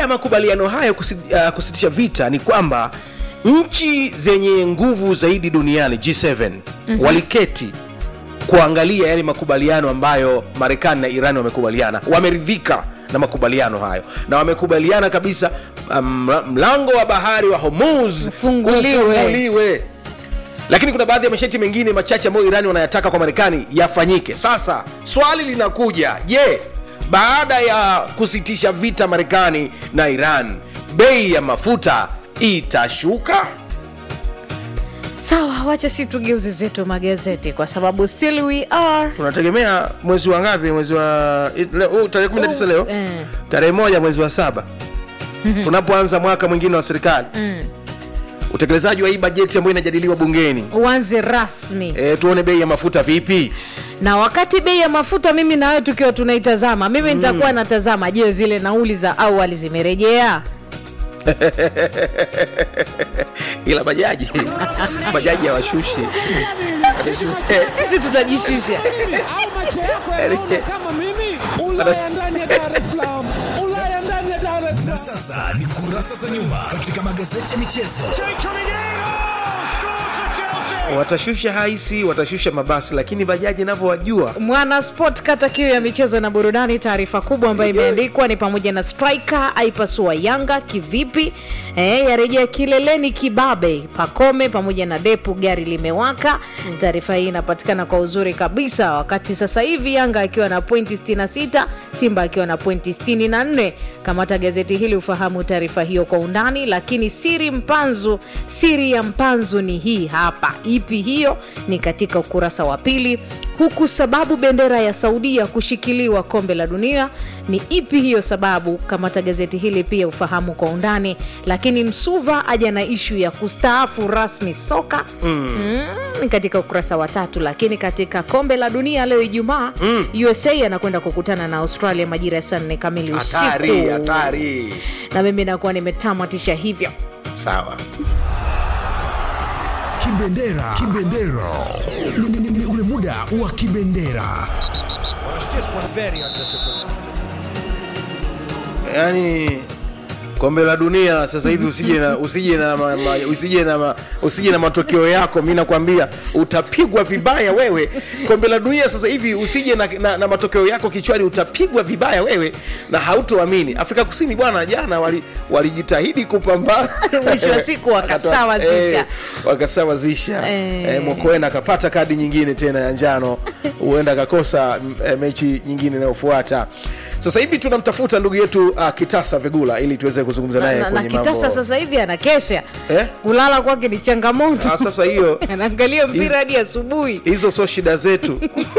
ya makubaliano hayo kusi, uh, kusitisha vita ni kwamba nchi zenye nguvu zaidi duniani G7 mm-hmm. waliketi kuangalia yale makubaliano ambayo Marekani na Iran wamekubaliana, wameridhika na makubaliano hayo na wamekubaliana kabisa um, mlango wa bahari wa Hormuz Ufunguliwe. ufunguliwe. Lakini kuna baadhi ya masharti mengine machache ambayo Irani wanayataka kwa Marekani yafanyike. Sasa swali linakuja, je, baada ya kusitisha vita Marekani na Iran, bei ya mafuta itashuka? sawa wacha si tugeuze zetu magazeti kwa sababu still we are Tunategemea mwezi wa ngapi? Mwezi wa leo- huu tarehe 19 leo, eh. tarehe moja mwezi wa saba tunapoanza mwaka mwingine wa serikali utekelezaji wa hii bajeti ambayo inajadiliwa bungeni. uanze rasmi E, tuone bei ya mafuta vipi. na wakati bei ya mafuta mimi na wewe tukiwa tunaitazama mimi nitakuwa natazama je zile nauli za awali zimerejea ila bajaji bajaji hawashushi sisi tutajishusha au macho yako yanaona kama mimi ulaya ndani ya dar es salaam ulaya ndani ya dar es salaam Sasa ni kurasa za nyuma katika magazeti ya michezo. watashusha haisi watashusha mabasi lakini bajaji inavyowajua mwana sport kata kiu ya michezo na burudani taarifa kubwa ambayo imeandikwa ni pamoja na striker aipasua yanga kivipi e, yarejea kileleni kibabe pakome pamoja na depu gari limewaka taarifa hii inapatikana kwa uzuri kabisa wakati sasa hivi yanga akiwa na pointi 66 simba akiwa na pointi 64 kamata gazeti hili ufahamu taarifa hiyo kwa undani lakini siri mpanzu siri ya mpanzu ni hii hapa ipi hiyo ni katika ukurasa wa pili huku sababu bendera ya saudia kushikiliwa kombe la dunia ni ipi hiyo sababu kamata gazeti hili pia ufahamu kwa undani lakini msuva aja na ishu ya kustaafu rasmi soka mm. Mm, katika ukurasa wa tatu lakini katika kombe la dunia leo ijumaa mm. usa anakwenda kukutana na australia majira ya saa nne kamili hatari usiku hatari na mimi nakuwa nimetamatisha hivyo sawa Kibendera, kibendera, Ni- ni- ni- ni ule muda wa kibendera. yaani kombe la dunia sasa hivi usije na usije na ma, ma, usije na ma, usije na matokeo yako mi nakwambia utapigwa vibaya wewe kombe la dunia sasa hivi usije na, na, na matokeo yako kichwani utapigwa vibaya wewe na hautoamini afrika kusini bwana jana wali- walijitahidi kupambana Mwisho wa siku wakasawazisha. Eh, wakasawazisha Eh. eh, mokoena akapata kadi nyingine tena ya njano huenda akakosa m- eh, mechi nyingine inayofuata sasa hivi tunamtafuta ndugu yetu uh, kitasa vigula ili tuweze kuzungumza na, naye na, na kwenye kitasa mambo sasa hivi anakesha Eh? kulala kwake ni changamoto Ah, sasa hiyo anaangalia mpira Hizo- hadi asubuhi hizo sio shida zetu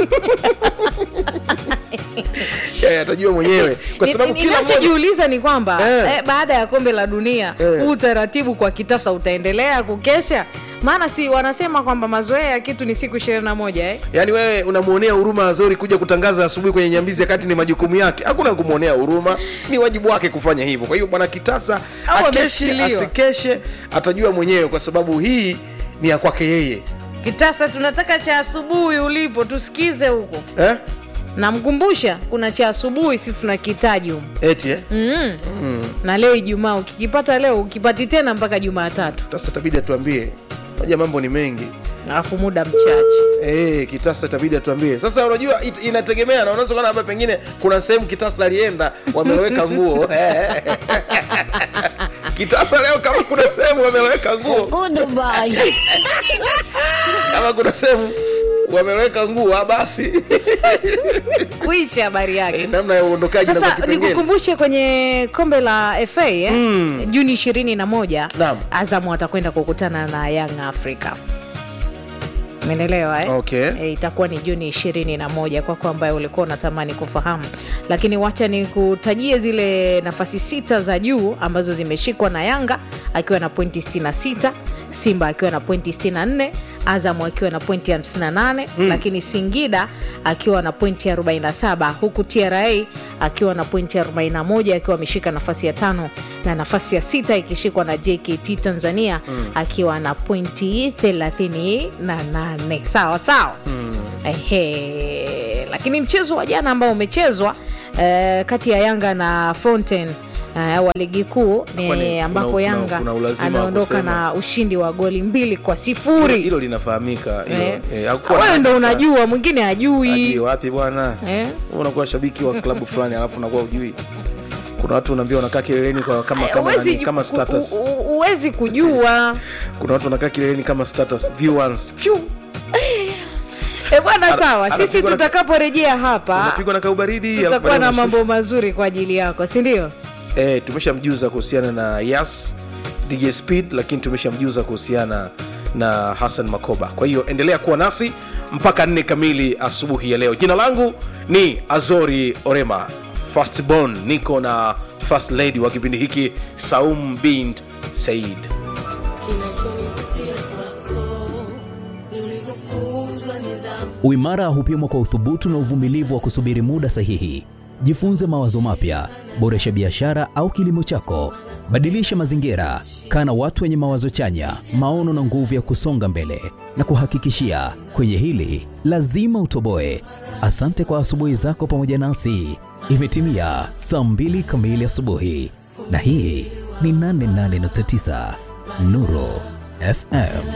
Eh, atajua mwenyewe kwa Ni- sababu ni- kila mmoja ninachojiuliza ni kwamba Eh. eh, baada ya kombe la dunia Eh. huu utaratibu kwa kitasa utaendelea kukesha maana si wanasema kwamba mazoea ya kitu ni siku ishirini na moja eh? yaani wewe unamwonea huruma Azori kuja kutangaza asubuhi kwenye Nyambizi wakati ni majukumu yake. Hakuna kumwonea huruma, ni wajibu wake kufanya hivyo. Kwa hiyo bwana Kitasa Au akeshe ameshikiliwa. asikeshe, atajua mwenyewe, kwa sababu hii ni ya kwake yeye kitasa tunataka cha asubuhi ulipo tusikize huko eh? namkumbusha kuna cha asubuhi sisi tunakihitaji humu Eti eh? mm. na leo ijumaa ukikipata leo ukipati tena mpaka jumatatu Kitasa itabidi atuambie, moja mambo ni mengi alafu muda mchache Eh, Kitasa itabidi atuambie. Sasa unajua it, inategemea na unaweza kuona hapa pengine kuna sehemu Kitasa alienda wameweka nguo. Kitasa leo kama kuna sehemu wameweka nguo, kama kuna sehemu wameweka nguo ah, basi kuisha habari yake Eh, namna ya uondokaji na sasa kipengele. nikukumbushe kwenye kombe la fa eh? mm. juni ishirini na moja Naam. azamu atakwenda kukutana na young africa menelewa eh? Okay. E, itakuwa ni juni ishirini na moja kwako ambaye ulikuwa unatamani kufahamu lakini wacha ni kutajie zile nafasi sita za juu ambazo zimeshikwa na yanga akiwa na pointi 66 simba akiwa na pointi 64 azamu akiwa na pointi 58 mm. lakini singida akiwa na pointi 47 huku tra akiwa na pointi 41 akiwa ameshika nafasi ya tano na nafasi ya sita ikishikwa na jkt tanzania mm. akiwa na pointi 38 sawa sawa mm. Ehe. lakini mchezo wa jana ambao umechezwa eh, kati ya yanga na fountain uh, wa ligi kuu Kwani ni kuna- ambapo kuna- Yanga kuna ulazima wa anaondoka kusema? na ushindi wa goli mbili kwa Hilo- sifuri. hilo linafahamika hilo. Eh. Eh, hakukuwa Wewe na ndo sasa- unajua, mwingine Hadi hajui. wapi bwana Eh? Wewe unakuwa shabiki wa klabu fulani alafu unakuwa ujui kuna watu unaambia wanakaa kileleni kwa kama kama, Huwezi nani, ju- kama ku- status u- u- huwezi kujua kuna watu wanakaa kileleni kama status view once Phew! e bwana, Ana- sawa. Sisi anapigwa na- tutakaporejea hapa unapigwa na kaubaridi tutakuwa alafu na baadaye mambo mazuri kwa ajili yako, si ndio? eh, tumeshamjuza kuhusiana na Yas DJ Speed, lakini tumeshamjuza kuhusiana na Hassan Makoba. Kwa hiyo endelea kuwa nasi mpaka nne kamili asubuhi ya leo. Jina langu ni Azori Orema Firstborn, niko na first lady wa kipindi hiki Saum bint Said. Uimara hupimwa kwa uthubutu na uvumilivu wa kusubiri muda sahihi. Jifunze mawazo mapya, boresha biashara au kilimo chako, badilisha mazingira, kaa na watu wenye mawazo chanya, maono na nguvu ya kusonga mbele. Na kuhakikishia kwenye hili lazima utoboe. Asante kwa asubuhi zako pamoja nasi. Imetimia saa mbili kamili asubuhi, na hii ni 88.9 Nuru FM.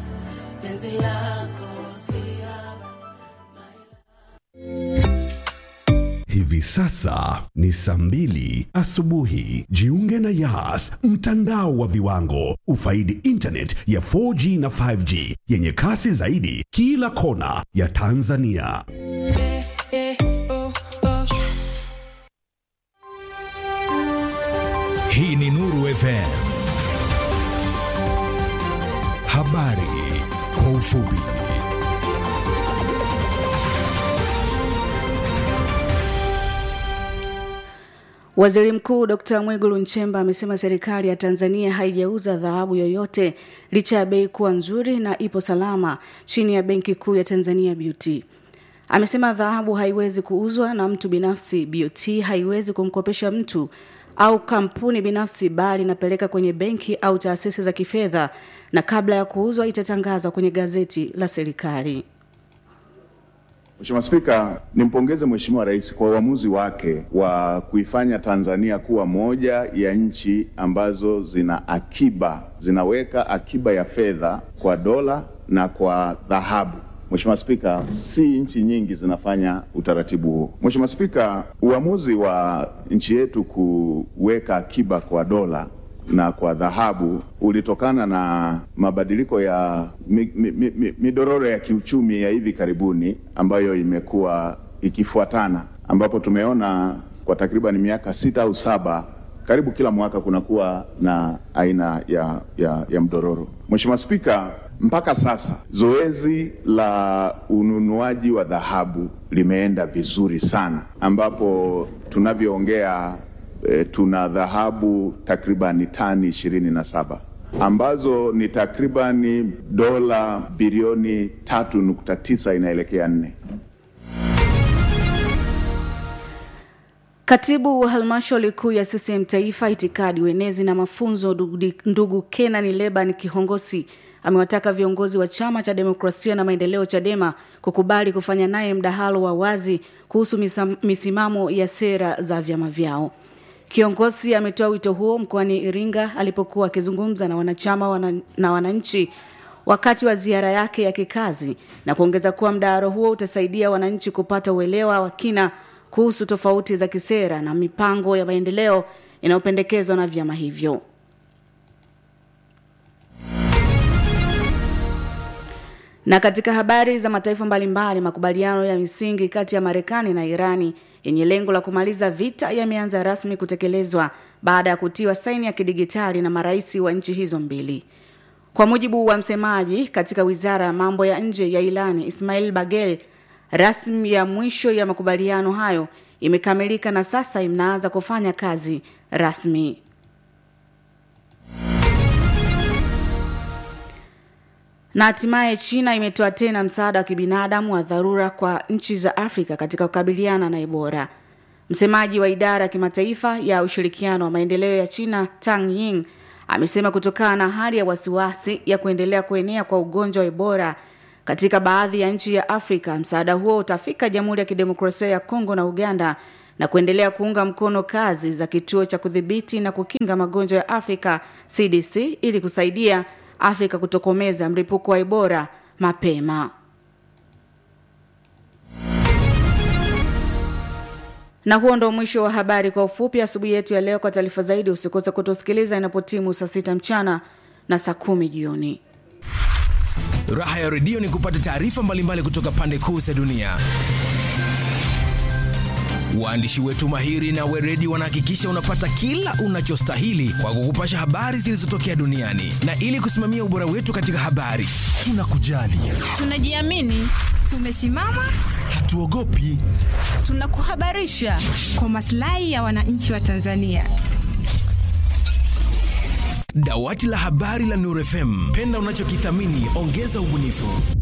Hivi sasa ni saa mbili asubuhi. Jiunge na Yas, mtandao wa viwango. Ufaidi internet ya 4G na 5G yenye kasi zaidi kila kona ya Tanzania. Hii ni Nuru FM. Habari kwa ufupi. Waziri Mkuu Dr. Mwigulu Nchemba amesema serikali ya Tanzania haijauza dhahabu yoyote licha ya bei kuwa nzuri na ipo salama chini ya Benki Kuu ya Tanzania BOT. Amesema dhahabu haiwezi kuuzwa na mtu binafsi, BOT haiwezi kumkopesha mtu au kampuni binafsi bali inapeleka kwenye benki au taasisi za kifedha na kabla ya kuuzwa itatangazwa kwenye gazeti la serikali. Mheshimiwa Spika, nimpongeze Mheshimiwa Rais kwa uamuzi wake wa kuifanya Tanzania kuwa moja ya nchi ambazo zina akiba, zinaweka akiba ya fedha kwa dola na kwa dhahabu. Mheshimiwa Spika, si nchi nyingi zinafanya utaratibu huo. Mheshimiwa Spika, uamuzi wa nchi yetu kuweka akiba kwa dola na kwa dhahabu ulitokana na mabadiliko ya mi, mi, mi, mi, midororo ya kiuchumi ya hivi karibuni ambayo imekuwa ikifuatana, ambapo tumeona kwa takriban miaka sita au saba karibu kila mwaka kunakuwa na aina ya, ya, ya mdororo. Mheshimiwa Spika, mpaka sasa zoezi la ununuaji wa dhahabu limeenda vizuri sana, ambapo tunavyoongea e, tuna dhahabu takribani tani ishirini na saba ambazo ni takribani dola bilioni tatu nukta tisa inaelekea nne. Katibu wa halmashauri kuu ya CCM Taifa, itikadi, uenezi na mafunzo, ndugu- ndugu Kenan Leban Kihongosi amewataka viongozi wa chama cha demokrasia na maendeleo CHADEMA kukubali kufanya naye mdahalo wa wazi kuhusu misam- misimamo ya sera za vyama vyao. Kiongozi ametoa wito huo mkoani Iringa alipokuwa akizungumza na wanachama wana, na wananchi wakati wa ziara yake ya kikazi na kuongeza kuwa mdahalo huo utasaidia wananchi kupata uelewa wa kina kuhusu tofauti za kisera na mipango ya maendeleo inayopendekezwa na vyama hivyo. Na katika habari za mataifa mbalimbali, makubaliano ya misingi kati ya Marekani na Irani yenye lengo la kumaliza vita yameanza rasmi kutekelezwa baada ya kutiwa saini ya kidigitali na marais wa nchi hizo mbili. Kwa mujibu wa msemaji katika wizara ya mambo ya nje ya Irani, Ismail Bagel, rasmi ya mwisho ya makubaliano hayo imekamilika na sasa inaanza kufanya kazi rasmi. Na hatimaye China imetoa tena msaada wa kibinadamu wa dharura kwa nchi za Afrika katika kukabiliana na Ebola. Msemaji wa idara ya kimataifa ya ushirikiano wa maendeleo ya China, Tang Ying, amesema kutokana na hali ya wasiwasi ya kuendelea kuenea kwa ugonjwa wa Ebola katika baadhi ya nchi ya Afrika, msaada huo utafika Jamhuri ya Kidemokrasia ya Kongo na Uganda na kuendelea kuunga mkono kazi za kituo cha kudhibiti na kukinga magonjwa ya Afrika CDC ili kusaidia Afrika kutokomeza mlipuko wa Ebola mapema. Na huo ndo mwisho wa habari kwa ufupi asubuhi yetu ya leo. Kwa taarifa zaidi, usikose kutusikiliza inapotimu saa sita mchana na saa kumi jioni. Raha ya redio ni kupata taarifa mbalimbali kutoka pande kuu za dunia. Waandishi wetu mahiri na weredi wanahakikisha unapata kila unachostahili kwa kukupasha habari zilizotokea duniani, na ili kusimamia ubora wetu katika habari, tunakujali, Tunajiamini, tumesimama, hatuogopi. tunakuhabarisha kwa maslahi ya wananchi wa Tanzania. Dawati la habari la Nuru FM, penda unachokithamini, ongeza ubunifu.